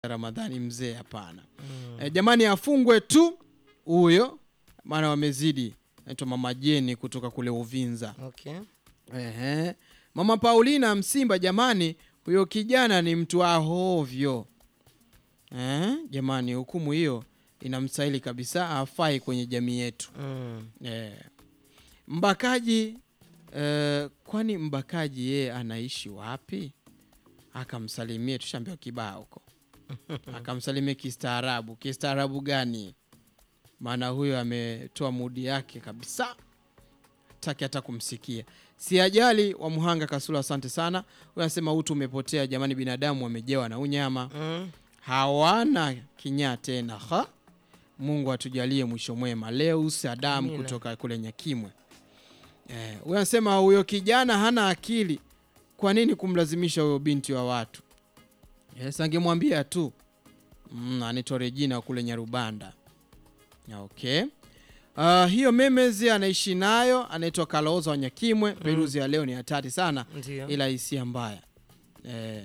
Ramadhani mzee, hapana. E, jamani afungwe tu huyo, maana wamezidi. Naitwa Mama Jeni kutoka kule Uvinza. Okay. Ehe. Mama Paulina Msimba, jamani, huyo kijana ni mtu wa hovyo. Eh, jamani, hukumu hiyo inamstahili kabisa, hafai kwenye jamii yetu. Mm. Eh. Mbakaji eh, kwani mbakaji yeye anaishi wapi? Akamsalimie, tushaambiwa kibao huko. Akamsalimie kistaarabu. Kistaarabu gani? Maana huyo ametoa mudi yake kabisa, taki hata kumsikia. Si ajali wa Muhanga Kasula, asante sana. Huyo anasema utu umepotea jamani, binadamu wamejewa na unyama Mm. hawana kinyaa tena ha? Mungu atujalie mwisho mwema. Leus Adamu Amina. kutoka kule Nyakimwe eh, huyo anasema huyo kijana hana akili, kwa nini kumlazimisha huyo binti wa watu? Yes, angemwambia tu mm, anaitwa Regina kule Nyarubanda. Okay. Uh, hiyo memezi anaishi nayo anaitwa Kaloza wa Nyakimwe. Peruzi ya leo ni hatari sana Ndio. ila hisia mbaya eh,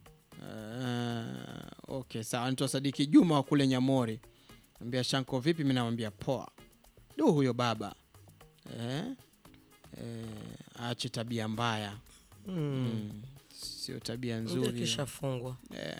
eh, okay sawa. Anaitwa Sadiki Juma wa kule Nyamori, ambia Shanko vipi? Mi namwambia poa. Du, huyo baba eh, eh, aache tabia mbaya Mm. mm, sio tabia Ndio nzuri kishafungwa. eh.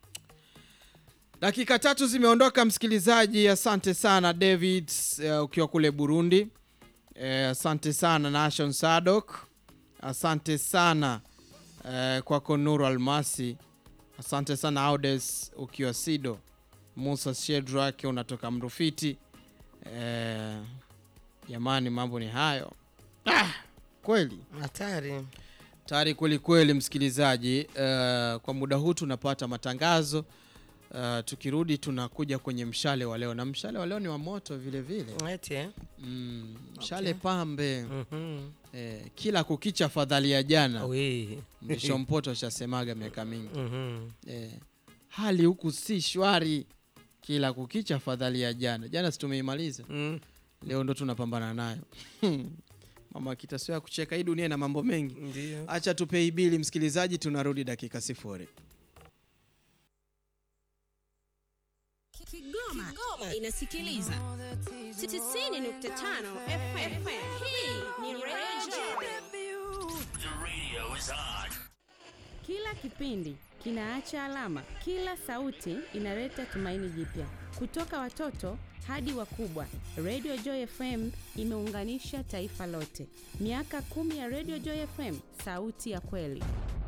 Dakika tatu zimeondoka msikilizaji, asante sana David eh, ukiwa kule Burundi eh, asante sana Nation Sadok, asante sana eh, kwako Nuru Almasi, asante sana Audes ukiwa Sido, Musa Shedrak unatoka Mrufiti. Eh, jamani, mambo ni hayo ah, kweli Hatari. tayari kweli kweli, msikilizaji. eh, kwa muda huu tunapata matangazo eh, tukirudi tunakuja kwenye mshale wa leo, na mshale wa leo ni wa moto vile vile. Eti eh? Mm, mshale Okay. pambe Mhm. eh, kila kukicha fadhali ya jana, Wi. mrisho mpoto shasemaga miaka mingi Mhm. eh, hali huku si shwari, kila kukicha fadhali ya jana. Jana si tumeimaliza, Mm. leo ndo tunapambana nayo mama kitasio ya kucheka. Hii dunia ina mambo mengi. Ndio. Acha tupei bili msikilizaji, tunarudi dakika sifuri. Kigoma, inasikiliza 90.5 FM. Hii ni Radio Kila kipindi kinaacha alama, kila sauti inaleta tumaini jipya. Kutoka watoto hadi wakubwa, Radio Joy FM imeunganisha taifa lote. Miaka kumi ya Radio Joy FM, sauti ya kweli.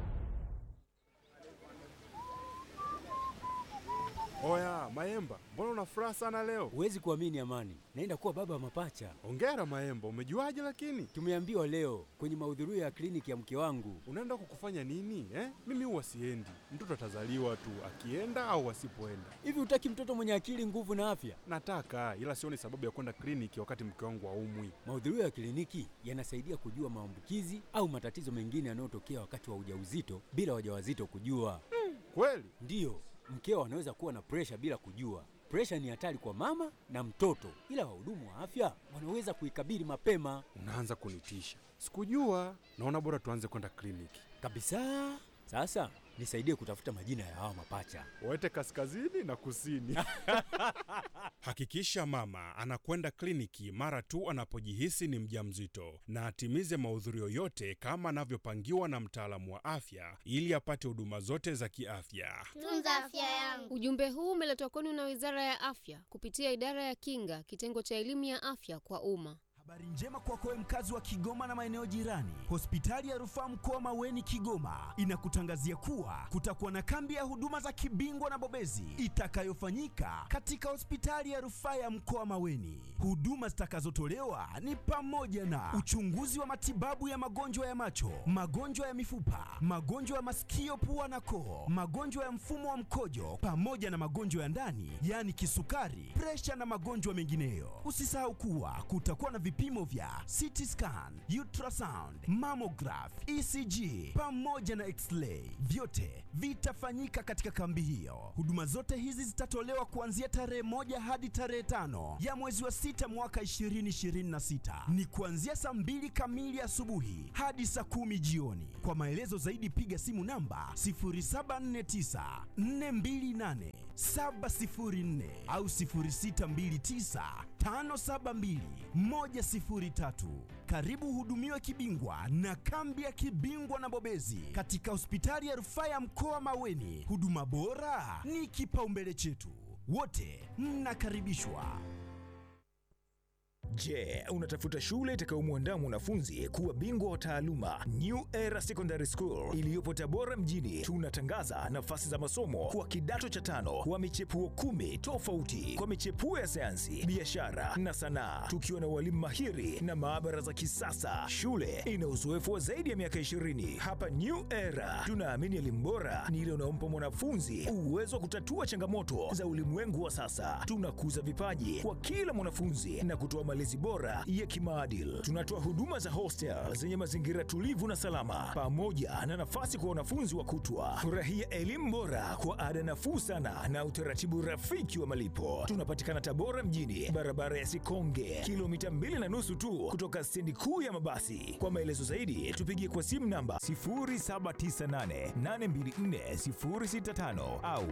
Oya Maemba, mbona una furaha sana leo? Huwezi kuamini Amani, naenda kuwa baba wa mapacha. Hongera Maemba, umejuaje? Lakini Tumeambiwa leo kwenye mahudhurio ya kliniki ya mke wangu. unaenda kukufanya nini eh? Mimi huwa siendi, mtoto atazaliwa tu akienda au asipoenda. Hivi hutaki mtoto mwenye akili, nguvu na afya? Nataka ila sioni sababu ya kwenda kliniki wakati mke wangu aumwi. Mahudhurio ya kliniki yanasaidia kujua maambukizi au matatizo mengine yanayotokea wakati wa ujauzito bila wajawazito kujua. Kweli? Ndiyo, mkeo anaweza kuwa na presha bila kujua. Presha ni hatari kwa mama na mtoto, ila wahudumu wa afya wanaweza kuikabili mapema Unaanza kunitisha. Sikujua. Naona bora tuanze kwenda kliniki. kabisa. Sasa nisaidie kutafuta majina ya hawa mapacha. Waete kaskazini na kusini. Hakikisha mama anakwenda kliniki mara tu anapojihisi ni mjamzito na atimize mahudhurio yote kama anavyopangiwa na mtaalamu wa afya ili apate huduma zote za kiafya. Tunza afya yangu. Ujumbe huu umeletwa kwenu na Wizara ya Afya kupitia Idara ya Kinga, kitengo cha elimu ya afya kwa umma. Habari njema kwako wewe mkazi wa Kigoma na maeneo jirani. Hospitali ya Rufaa Mkoa Maweni Kigoma inakutangazia kuwa kutakuwa na kambi ya huduma za kibingwa na bobezi itakayofanyika katika hospitali ya Rufaa ya Mkoa Maweni. Huduma zitakazotolewa ni pamoja na uchunguzi wa matibabu ya magonjwa ya macho, magonjwa ya mifupa, magonjwa ya masikio, pua na koo, magonjwa ya mfumo wa mkojo pamoja na magonjwa ya ndani, yaani kisukari, presha na magonjwa mengineyo. Usisahau kuwa kutakuwa na vipimo vipimo vya CT scan, ultrasound, mammograph, ECG pamoja na x-ray. Vyote vitafanyika katika kambi hiyo. Huduma zote hizi zitatolewa kuanzia tarehe moja hadi tarehe tano ya mwezi wa sita mwaka 2026. Ni kuanzia saa mbili kamili asubuhi hadi saa kumi jioni. Kwa maelezo zaidi piga simu namba 0749 428 704 au 0629 572 103. Karibu uhudumiwe kibingwa na kambi ya kibingwa na bobezi katika hospitali ya rufaa ya mkoa Maweni. Huduma bora ni kipaumbele chetu, wote mnakaribishwa. Je, unatafuta shule itakayomwandaa mwanafunzi kuwa bingwa wa taaluma? New Era Secondary School iliyopo Tabora mjini, tunatangaza nafasi za masomo kwa kidato cha tano kwa michepuo kumi tofauti kwa michepuo ya sayansi, biashara na sanaa, tukiwa na walimu mahiri na maabara za kisasa. Shule ina uzoefu wa zaidi ya miaka 20. Hapa New Era tunaamini elimu bora ni ile unaompa mwanafunzi uwezo wa kutatua changamoto za ulimwengu wa sasa. Tunakuza vipaji kwa kila mwanafunzi na kutoa malezi bora ya kimaadili. Tunatoa huduma za hostel zenye mazingira tulivu na salama, pamoja na nafasi kwa wanafunzi wa kutwa. Furahia elimu bora kwa ada nafuu sana na utaratibu rafiki wa malipo. Tunapatikana Tabora mjini, barabara ya Sikonge, kilomita mbili na nusu tu kutoka stendi kuu ya mabasi. Kwa maelezo zaidi, tupigie kwa simu namba 0798824065 au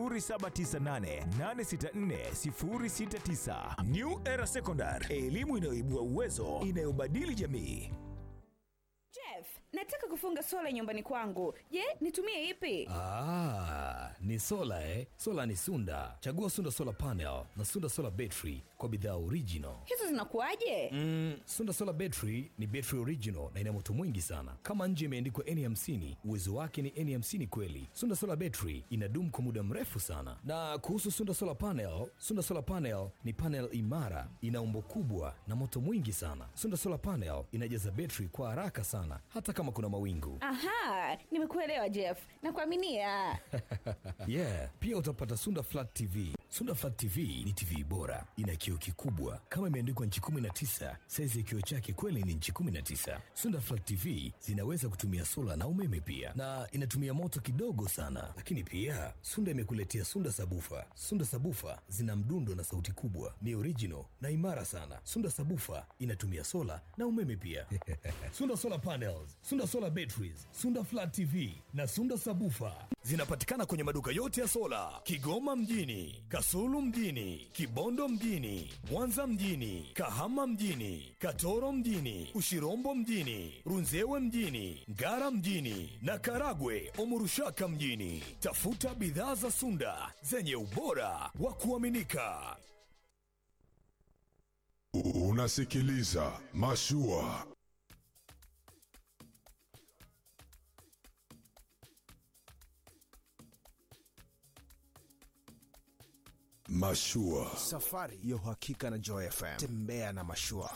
0798864069. New Era Secondary, elimu inayoibua uwezo, inayobadili jamii. Jeff, nataka kufunga sola nyumbani kwangu. Je, nitumie ipi? Ah, ni sola eh? Sola ni Sunda. Chagua Sunda Solar Panel na Sunda Solar Battery kwa bidhaa original. Hizo zinakuwaje? Mm, Sunda Solar Battery ni battery original na ina moto mwingi sana. Kama nje imeandikwa N50, uwezo wake ni N50 kweli. Sunda Solar Battery inadumu kwa muda mrefu sana. Na kuhusu Sunda Solar Panel, Sunda Solar Panel ni panel imara, ina umbo kubwa na moto mwingi sana. Sunda Solar Panel inajaza battery kwa haraka sana hata kama kuna mawingu. Aha, nimekuelewa Jeff. Nakuaminia. yeah, pia utapata Sunda Flat TV. Sunda Flat TV ni TV bora, ina kioo kikubwa kama imeandikwa nchi 19. Saizi ya kioo chake kweli ni nchi 19. Sunda Flat TV zinaweza kutumia sola na umeme pia, na inatumia moto kidogo sana. Lakini pia Sunda imekuletea Sunda Sabufa. Sunda Sabufa zina mdundo na sauti kubwa, ni original na imara sana. Sunda Sabufa inatumia sola na umeme pia. Sunda Solar Panels, Sunda Solar Batteries, Sunda Flat TV na Sunda Sabufa zinapatikana kwenye maduka yote ya sola Kigoma mjini, Kasulu mjini, Kibondo mjini, Mwanza mjini, Kahama mjini, Katoro mjini, Ushirombo mjini, Runzewe mjini, Ngara mjini na Karagwe Omurushaka mjini. Tafuta bidhaa za Sunda zenye ubora wa kuaminika. Unasikiliza Mashua. Mashua. Safari ya uhakika na Joy FM. Tembea na mashua.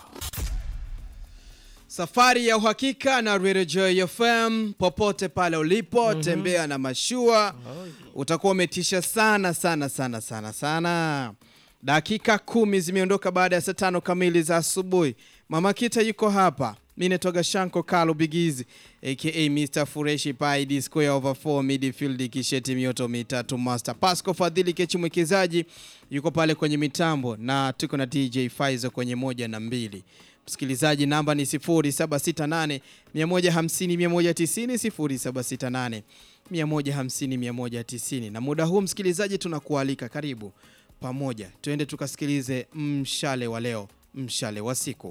Safari ya uhakika na Radio Joy FM popote pale ulipo, Mhm. tembea na mashua. Utakuwa umetisha sana sana sana sana sana. Dakika kumi zimeondoka baada ya saa tano kamili za asubuhi. Mama Kita yuko hapa. Mimi natoka Shanko Kalo Bigizi aka Mr Fureshi Pai D square over 4 midfield kisheti mioto mitatu master. Pasco Fadhili Kechi mwekezaji yuko pale kwenye mitambo na tuko na DJ Faizo kwenye moja na mbili. Msikilizaji, namba ni 0768 150 190 0768 150 190. Na muda huu msikilizaji, tunakualika karibu pamoja, tuende tukasikilize mshale wa leo, mshale wa siku.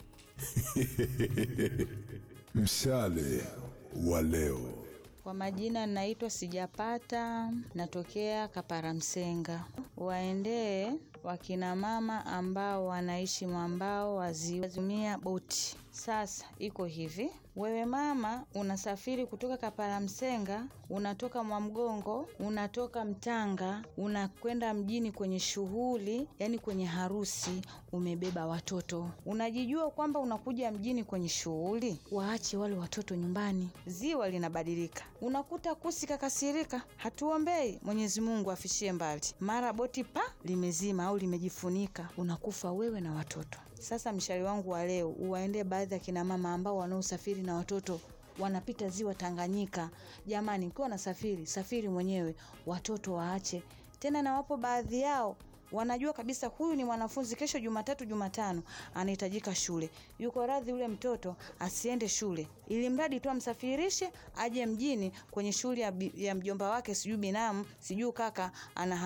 Mshale wa leo. Kwa majina naitwa Sijapata, natokea Kaparamsenga. Waendee wakina mama ambao wanaishi mwambao wazitumia boti. Sasa iko hivi, wewe mama unasafiri kutoka Kaparamsenga, unatoka Mwamgongo, unatoka Mtanga, unakwenda mjini kwenye shughuli, yani kwenye harusi, umebeba watoto. Unajijua kwamba unakuja mjini kwenye shughuli, waache wale watoto nyumbani. Ziwa linabadilika, unakuta kusi kakasirika, hatuombei Mwenyezi Mungu afishie mbali, mara boti pa limezima au limejifunika, unakufa wewe na watoto. Sasa mshauri wangu wa leo uwaendee baadhi ya kina mama ambao wanaosafiri na watoto wanapita ziwa Tanganyika. Jamani, ukiwa nasafiri safiri mwenyewe, watoto waache. Tena na wapo baadhi yao wanajua kabisa huyu ni mwanafunzi, kesho Jumatatu, Jumatano anahitajika shule, yuko radhi yule mtoto asiende shule, ili mradi tu amsafirishe aje mjini kwenye shule ya, bi- ya mjomba wake, sijui binamu, sijui kaka ana